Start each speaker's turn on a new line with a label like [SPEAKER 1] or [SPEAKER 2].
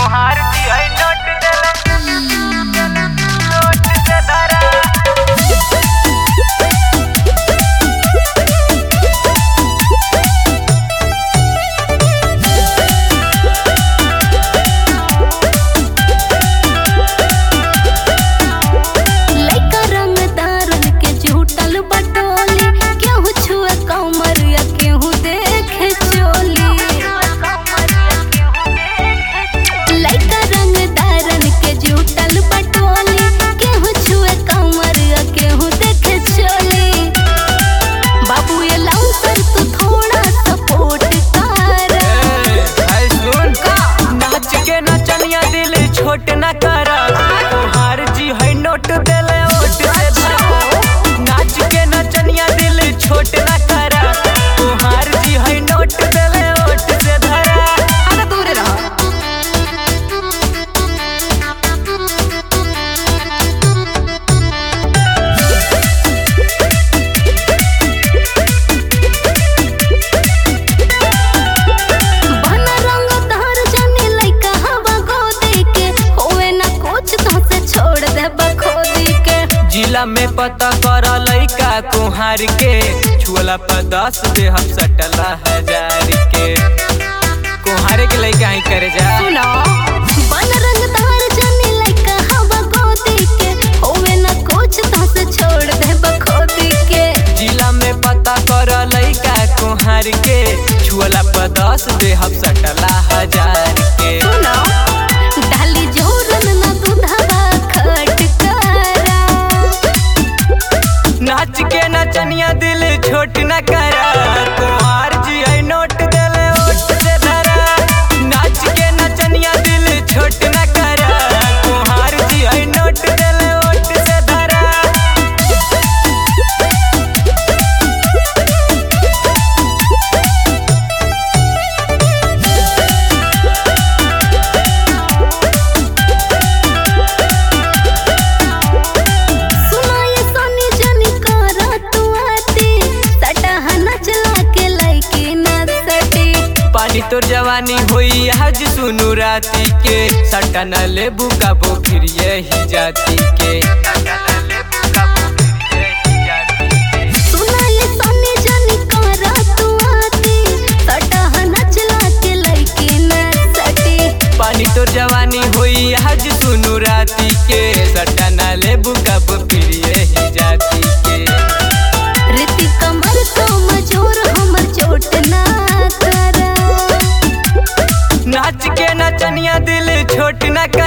[SPEAKER 1] कुम्हार जी है नोट देले नोट से धरा
[SPEAKER 2] लइका रंगदारन के झूठल बटोली केहू छुए कमर या केहू देखे चोली लइका रंगदारन के झूठल बटोली केहू छुए कमर या केहू देखे चोली बाबू ये लाउंसर तू थोड़ा सपोर्ट कर
[SPEAKER 1] है सुन नाच के नचनिया दिल छोट न कर कुम्हार जी है नोट देले ओट से धरा नाच के नचनिया दिल छोट न कर कुम्हार जी है नोट देले ओट से धरा
[SPEAKER 2] अरे दूर रह बना रंग धार जाने लइका हवा गोदी के होवे ना कुछ तो से छोड़ दे बखोदी के
[SPEAKER 1] जिला में पता कर लइका कुम्हार के छुअला पर दस दे हम सटला हजार के कुम्हारे के लइका ही करे जा
[SPEAKER 2] सुनो बन रंग धार जाने लइका हवा गोदी के होवे ना कुछ तो से छोड़ दे बखोदी के
[SPEAKER 1] जिला में पता कर लइका कुम्हार के छुअला पर दस दे हम सटला हजार के
[SPEAKER 2] सुनो डाली जोरन ना दूधवा खट करा
[SPEAKER 1] नाच के नचनिया दिल छोट न कर कुम्हार जी है नोट देले ओट से धरा नाच के नचनिया दिल छोट न कर कुम्हार जी है नोट देले ओट से धरा
[SPEAKER 2] सुनो ये सोनी जनी करा तू आती सटहा नचला के लइकी ना सटी
[SPEAKER 1] पानी तोर जवानी होई आज सुनु राती के सट्टा न लेबू का फिर यही जाति के
[SPEAKER 2] सुनो ये सोनी जनी करा तू आती सटहा नचला के लइकी ना सटी
[SPEAKER 1] पानी तोर जवानी होई आज सुनु राती के सट्टा न लेबू का फिर यही जाति के
[SPEAKER 2] रीति कमर तो मजूर हमर चोट ना करा
[SPEAKER 1] नाच के नचनिया दिल छोट न कर